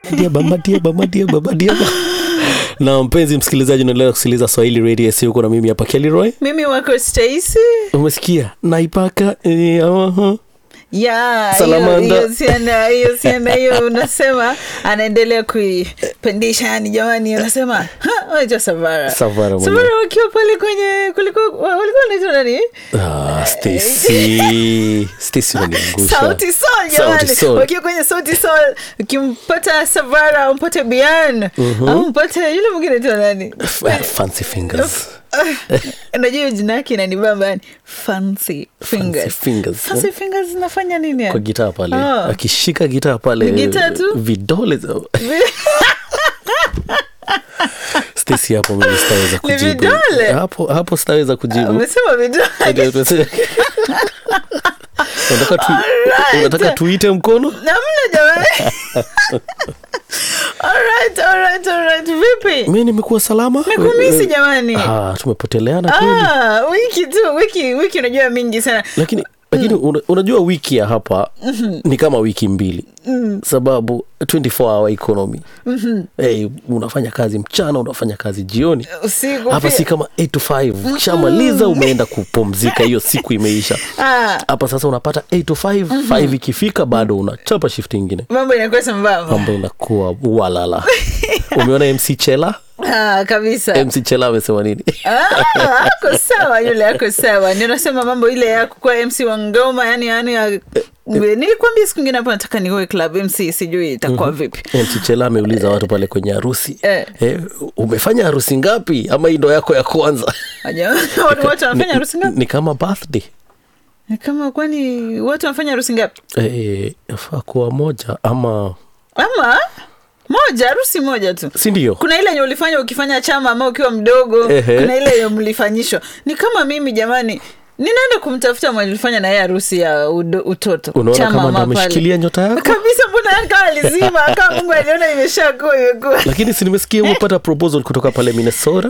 diaba madiaba madiaba madiaba na mpenzi msikilizaji unaendelea kusikiliza swahili radio si huko na mimi hapa kelroy mimi wako stacy umesikia naipaka eh, aha. ya Salamanda. hiyo- hiyo siana hiyo siana hiyo unasema anaendelea kuipendisha yani jamani unasema "Ha, wacha savara Savara mwenyewe. savara wakiwa pale kwenye kuliko walikuwa wanaitwa nani Ah, Stacy. Stacy unaniangusha. sauti sol jamani Sauti Sol. wakiwa kwenye sauti sol ukimpata savara umpate bian au mpate yule mwingine tu nani F- fancy fingers najua hiyo jina yake inanibamba yani fancy fingers fingers, fancy fingers zinafanya nini yani? kwa gitaa pale Ah. akishika gitaa pale Ni gitaa tu? vidole za Stacy hapo mimi sitaweza kujibu vidole? hapo hapo sitaweza kujibu umesema vidole unataka tu, Alright. unataka tuite mkono namna jamani alright alright alright vipi mi nimekuwa salama mekumisi jamani Ah, tumepoteleana kweli ah, wiki tu wiki wiki unajua mingi sana lakini lakini una, unajua wiki ya hapa ni kama wiki mbili sababu 24 hour economy hey, unafanya kazi mchana unafanya kazi jioni usiku hapa pia. si kama 8 to 5 ukishamaliza umeenda kupumzika hiyo siku imeisha ah, hapa sasa unapata 8 to 5 5 ikifika bado unachapa shift ingine mambo inakuwa sambamba mambo inakuwa walala umeona mc chela ah, kabisa mc chela amesema nini Ah, ako sawa yule ako sawa ndio nasema mambo ile ya kukuwa mc wa ngoma yani yani ya- nilikwambia siku ingine hapo nataka niwe club mc sijui itakuwa vipi mc chela ameuliza watu pale kwenye harusi Eh. eh, umefanya harusi ngapi ama hii ndo yako ya kwanza Aja- watu wote wanafanya harusi ngapi ni kama birthday Ni kama kwani watu wanafanya harusi ngapi eh, yafaa kuwa moja ama ama moja harusi moja tu si ndio kuna ile yenye ulifanya ukifanya chama ama ukiwa mdogo Ehe. kuna ile yenye mlifanyishwa ni kama mimi jamani ninaenda kumtafuta mwenye ulifanya naye harusi ya udo, utoto unaona Chama kama ndo ama pale. ameshikilia nyota yako kabisa mbona yani kama alizima kama mungu aliona imeshakuwa imekuwa lakini si nimesikia umepata proposal kutoka pale minnesota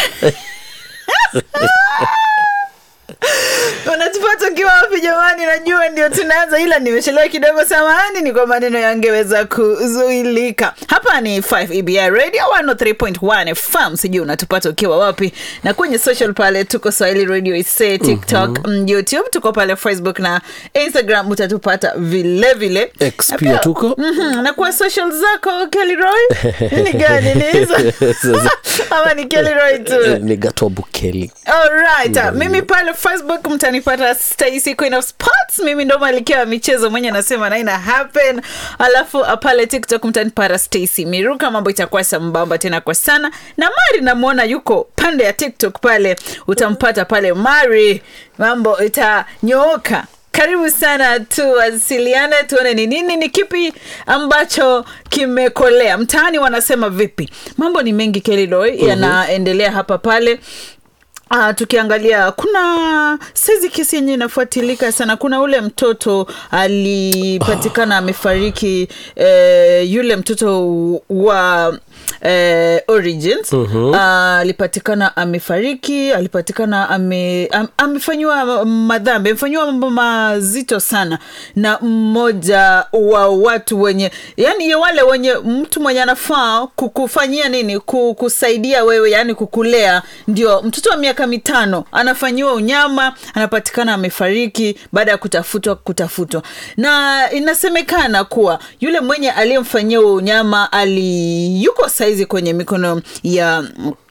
unatupata ukiwa wapi jamani najua ndio tunaanza ila nimechelewa kidogo samahani ni kwa maneno yangeweza kuzuilika hapa ni 5 ebi radio 103.1 fm sijui unatupata ukiwa wapi na kwenye social pale tuko swahili radio ise tiktok mm youtube tuko pale facebook na instagram utatupata vile vile X Na pia pia- tuko. Mhm, na kwa social zako kellyroy ni gani ni hizo ama ni kellyroy tu ni gatobu keli Alright, uh, mimi pale facebook mtanipata stacy queen of sports mimi ndo malikia wa michezo mwenye nasema na ina happen alafu uh, pale tiktok mtanipata stacy miruka mambo itakuwa sambamba tena kwa sana na mari namwona yuko pande ya tiktok pale utampata pale mari mambo itanyooka karibu sana tuwasiliane tuone ni nini ni kipi ambacho kimekolea mtaani wanasema vipi mambo ni mengi kelidoy yanaendelea hapa pale Uh, tukiangalia kuna saizi kesi yenye inafuatilika sana kuna ule mtoto alipatikana amefariki eh, yule mtoto wa eh, origins uh, alipatikana amefariki alipatikana ame, am, amefanyiwa madhambi amefanyiwa mambo mazito sana na mmoja wa watu wenye yani wale wenye mtu mwenye anafaa kukufanyia nini ku- kusaidia wewe yani kukulea ndio mtoto wa miaka mitano anafanyiwa unyama anapatikana amefariki baada ya kutafutwa kutafutwa na inasemekana kuwa yule mwenye aliyemfanyia huo unyama ali yuko saizi kwenye mikono ya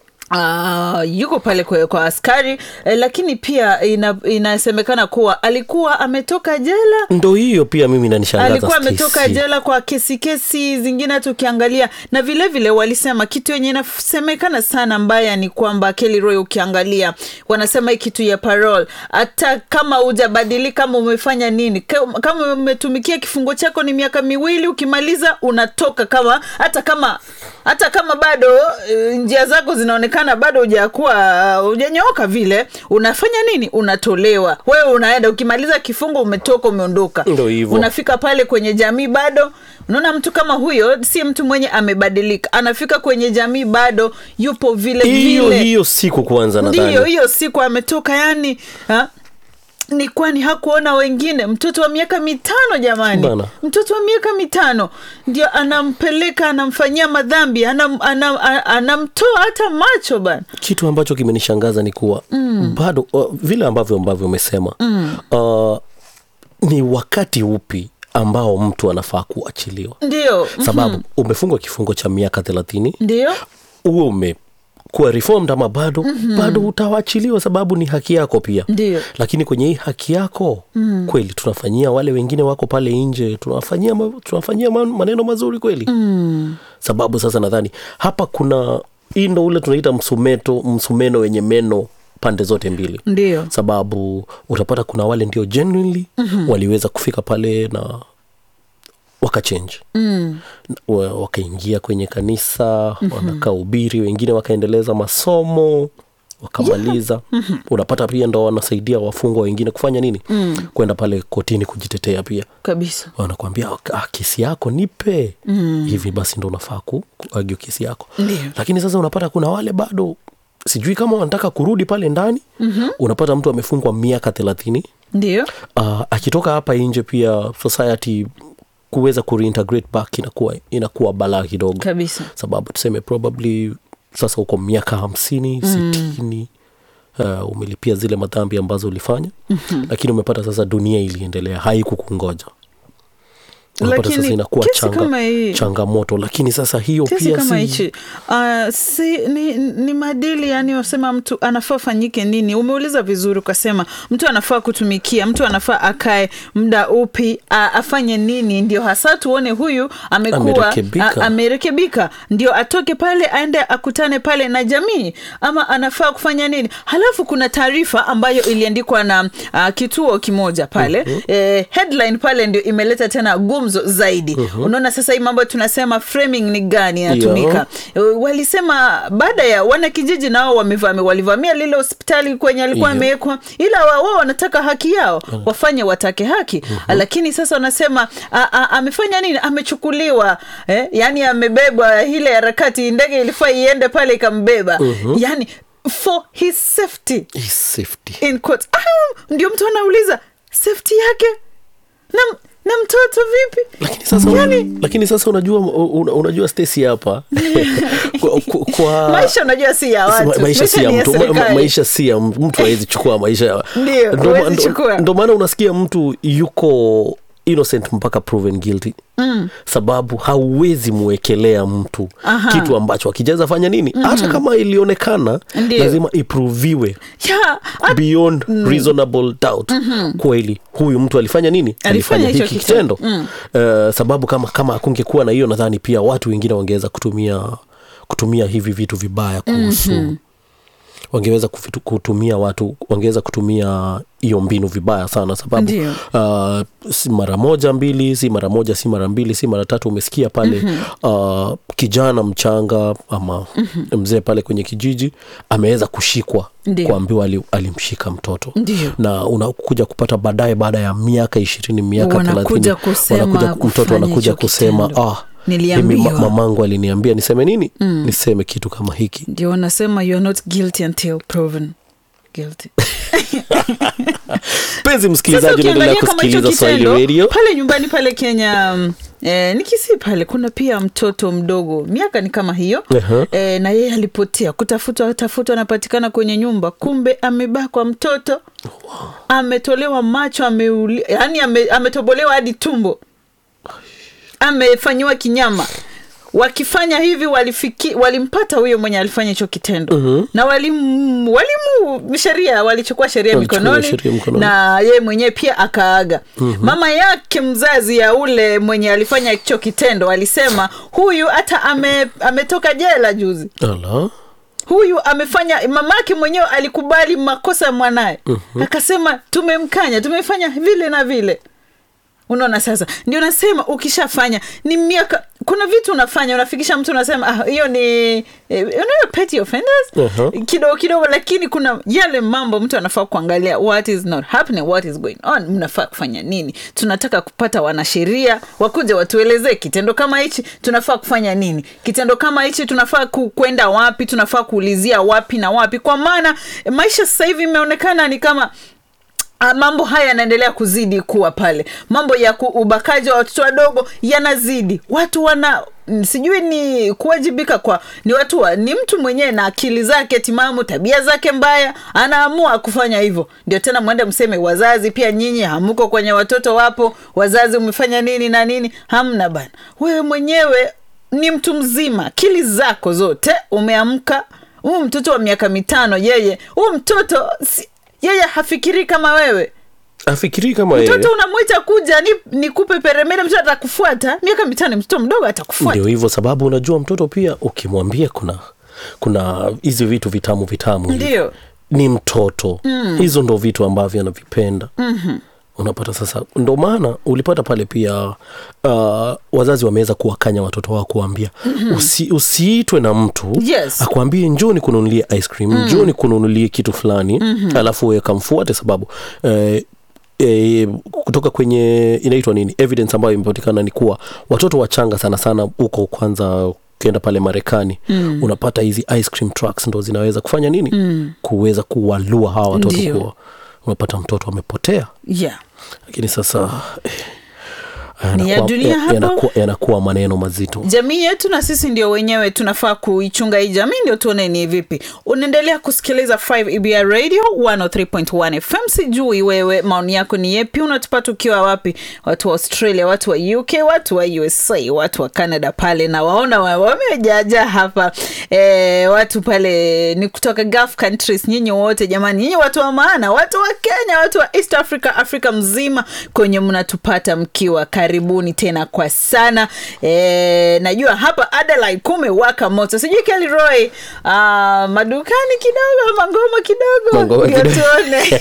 Uh, yuko pale kwa, kwa askari eh, lakini pia ina, inasemekana kuwa alikuwa ametoka jela ndo hiyo pia mimi nanishangaza alikuwa ametoka Stacy. jela kwa kesi kesi zingine hata ukiangalia na vilevile vile walisema kitu yenye inasemekana sana mbaya ni kwamba Kelly Roy ukiangalia wanasema hii kitu ya parole hata kama hujabadilika kama umefanya nini ka- kama umetumikia kifungo chako ni miaka miwili ukimaliza unatoka kama hata kama hata kama bado eh, njia zako zinaonekana bado hujakuwa hujanyooka vile unafanya nini unatolewa wewe unaenda ukimaliza kifungo umetoka umeondoka Ndo hivyo. unafika pale kwenye jamii bado unaona mtu kama huyo si mtu mwenye amebadilika anafika kwenye jamii bado yupo vile hiyo vile hiyo siku kwanza ndiyo nadhani hiyo siku ametoka yani ha? ni kwani hakuona wengine mtoto wa miaka mitano jamani Bana. mtoto wa miaka mitano ndio anampeleka anamfanyia madhambi anam, anam, a- anamtoa hata macho bana kitu ambacho kimenishangaza ni kuwa mm. bado uh, vile ambavyo ambavyo umesema mm. uh, ni wakati upi ambao mtu anafaa kuachiliwa ndio sababu umefungwa kifungo cha miaka thelathini ndio huo umekuwa reformed ama bado mm-hmm. bado utawachiliwa sababu ni haki yako pia Ndio. lakini kwenye hii haki yako mm. kweli tunafanyia wale wengine wako pale nje tunawafanyia, ma, tunawafanyia man- maneno mazuri kweli mm. sababu sasa nadhani hapa kuna hii ndo ule tunaita msumeto msumeno wenye meno pande zote mbili ndio sababu utapata kuna wale ndio genuinely mm-hmm. waliweza kufika pale na wakachange mm. wa- wakaingia kwenye kanisa mm-hmm. wanakaa ubiri wengine wakaendeleza masomo wakamaliza yeah. mm-hmm. unapata pia ndo wanasaidia wafungwa wengine kufanya nini mm. kwenda pale kotini kujitetea pia kabisa wanakwambia ah, kesi yako nipe mm. hivi basi ndo unafaa ku- kuagio kesi yako Ndio. lakini sasa unapata kuna wale bado sijui kama wanataka kurudi pale ndani mm-hmm. unapata mtu amefungwa miaka thelathini ndio uh, akitoka hapa nje pia society kuweza kureintegrate back inakuwa, inakuwa balaa kidogo kabisa sababu tuseme probably sasa uko miaka hamsini mm. sitini uh, umelipia zile madhambi ambazo ulifanya mm-hmm. lakini umepata sasa dunia iliendelea haikukungoja unapata Lakini sasa inakuwa kesi changa, kama hii- changamoto lakini sasa hiyo kesi pia kama si, hichi uh, si, ni, ni maadili yani wasema mtu anafaa fanyike nini umeuliza vizuri ukasema mtu anafaa kutumikia mtu anafaa akae muda upi a, afanye nini ndio hasa tuone huyu amekuwa Amerekebika. a- amerekebika ndio atoke pale aende akutane pale na jamii ama anafaa kufanya nini halafu kuna taarifa ambayo iliandikwa na uh, kituo kimoja pale mm-hmm. eh, headline pale ndio imeleta tena gumzo zaidi mm-hmm. unaona sasa hii mambo tunasema framing ni gani inatumika Eh, walisema baada ya wanakijiji nao wamevamia walivamia lile hospitali kwenye alikuwa Yeah. amewekwa ila wa- wao wanataka haki yao wafanye watake haki lakini sasa wanasema a, a, amefanya nini amechukuliwa eh? yani amebebwa ile harakati ndege ilifaa iende pale ikambeba yani for his safety His safety in quotes. Ah, ndio mtu anauliza safety yake na, na mtoto vipi lakini sasa, Yani- lakini sasa unajua una, unajua Stacy hapa kwa, kwa, kwa maisha unajua si ya Ma- watu maisha si ya ni mtu ma- ma- serikali. maisha si ya mtu mtu awezi chukua maisha ya- Ndio, Ndo ma- huwezi ndo- chukua. ndo maana unasikia mtu yuko innocent mpaka proven guilty mm. sababu hauwezi mwekelea mtu Aha. kitu ambacho akijaweza fanya nini mm-hmm. hata kama ilionekana Ndio. lazima iproviwe Ya, at- beyond reasonable doubt kweli huyu mtu alifanya nini Alifanya hicho hiki kitendo. kitendo uh, sababu kama kama akungekuwa na hiyo nadhani pia watu wengine wangeweza kutumia kutumia hivi vitu vibaya kuhusu mm-hmm wangeweza kufitu- kutumia watu wangeweza kutumia hiyo mbinu vibaya sana sababu Ndio. uh, si mara moja mbili si mara moja si mara mbili si mara tatu umesikia pale mm-hmm. uh, kijana mchanga ama mm-hmm. mzee pale kwenye kijiji ameweza kushikwa Ndio. kuambiwa ali, alimshika mtoto Ndio. na unakuja kupata baadaye baada ya miaka ishirini miaka Wanakuja thelathini kusema mtoto kufanya anakuja hicho kusema kitendo. ah, Niliambiwa." mimi ma- mamangu aliniambia niseme nini mm. niseme kitu kama hiki ndio wanasema you are not guilty until proven guilty mpenzi Sasa msikilizaji unaendelea ukiangalia kama hicho kusikiliza swahili kitendo radio pale nyumbani pale kenya mm, eh, nikisi pale kuna pia mtoto mdogo miaka ni kama hiyo Aha. eh, na yeye alipotea kutafutwa tafutwa anapatikana kwenye nyumba kumbe amebakwa mtoto ametolewa macho ameuli, yani ame, ametobolewa hadi tumbo amefanyiwa kinyama wakifanya hivi walifiki, walimpata huyo mwenye alifanya hicho kitendo mm-hmm. na walimu walimu sheria walichukua sheria Walichukua mikononi sheria mkononi. na yeye mwenyewe pia akaaga mm-hmm. mama yake mzazi ya ule mwenye alifanya hicho kitendo alisema huyu hata ame, ametoka jela juzi ala huyu amefanya mamake mwenyewe alikubali makosa ya mwanaye mm-hmm. akasema tumemkanya tumefanya vile na vile unaona sasa ndio nasema ukishafanya ni miaka kuna vitu unafanya unafikisha mtu unasema ah, hiyo ni eh, unayo petty offenders Uh-huh. kidogo kidogo lakini kuna yale mambo mtu anafaa kuangalia what is not happening what is going on mnafaa kufanya nini tunataka kupata wanasheria wakuja watuelezee kitendo kama hichi tunafaa kufanya nini kitendo kama hichi tunafaa ku, kwenda wapi tunafaa kuulizia wapi na wapi kwa maana maisha sasa hivi imeonekana ni kama Ah, mambo haya yanaendelea kuzidi kuwa pale mambo ya ku- ubakaji wa watoto wadogo yanazidi watu wana mm, sijui ni kuwajibika kwa ni watu wa, ni mtu mwenyewe na akili zake timamu tabia zake mbaya anaamua kufanya hivyo ndio tena mwende mseme wazazi pia nyinyi hamuko kwenye watoto wapo wazazi umefanya nini na nini hamna bana wewe mwenyewe ni mtu mzima akili zako zote umeamka huu mtoto wa miaka mitano yeye huu mtoto si, yeye hafikiri kama wewe afikirii kama yeye mtoto unamwita kuja ni nikupe peremende mtoto atakufuata miaka mitano mtoto mdogo atakufuata ndio hivyo sababu unajua mtoto pia ukimwambia kuna kuna hizi vitu vitamu vitamu hivi. Ndio. ni mtoto mm. hizo ndo vitu ambavyo anavipenda mm-hmm. unapata sasa ndo maana ulipata pale pia uh, wazazi wameweza kuwakanya watoto wao kuambia mm-hmm. usi, usiitwe na mtu Yes. akwambie njoo nikununulie ice cream mm. njoo nikununulie kitu fulani mm-hmm. alafu wewe kamfuate sababu eh, E, kutoka kwenye inaitwa nini evidence ambayo imepatikana ni kuwa watoto wachanga sana sana huko kwanza ukienda pale marekani mm. unapata hizi ice cream trucks ndo zinaweza kufanya nini mm. kuweza kuwalua hawa watoto Ndio. kuwa unapata mtoto amepotea yeah. lakini sasa eh, Ni ya yanakuwa- dunia ya- hapo. yanakuwa, yanakuwa maneno mazito jamii yetu na sisi ndio wenyewe tunafaa kuichunga hii jamii ndio tuone ni vipi unaendelea kusikiliza 5 ebr radio 103.1 fm sijui wewe maoni yako ni yepi unatupata ukiwa wapi watu wa australia watu wa uk watu wa usa watu wa canada pale na waona wa- wamejaja hapa e, watu pale ni kutoka gulf countries nyinyi wote jamani nyinyi watu wa maana watu wa kenya watu wa east africa afrika mzima kwenye mnatupata mkiwa karibuni tena kwa sana e, najua hapa adelaide kumewaka moto sijui kelroy uh, madukani kidogo mangoma kidogo Mangoma ndio kidogo. tuone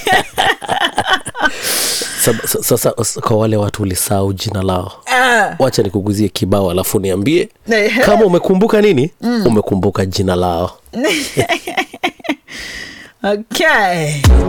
Sab- sa- sasa s- kwa wale watu ulisahau jina lao Ah. wacha nikuguzie kibao alafu niambie Ehe. kama umekumbuka nini mm. umekumbuka jina lao okay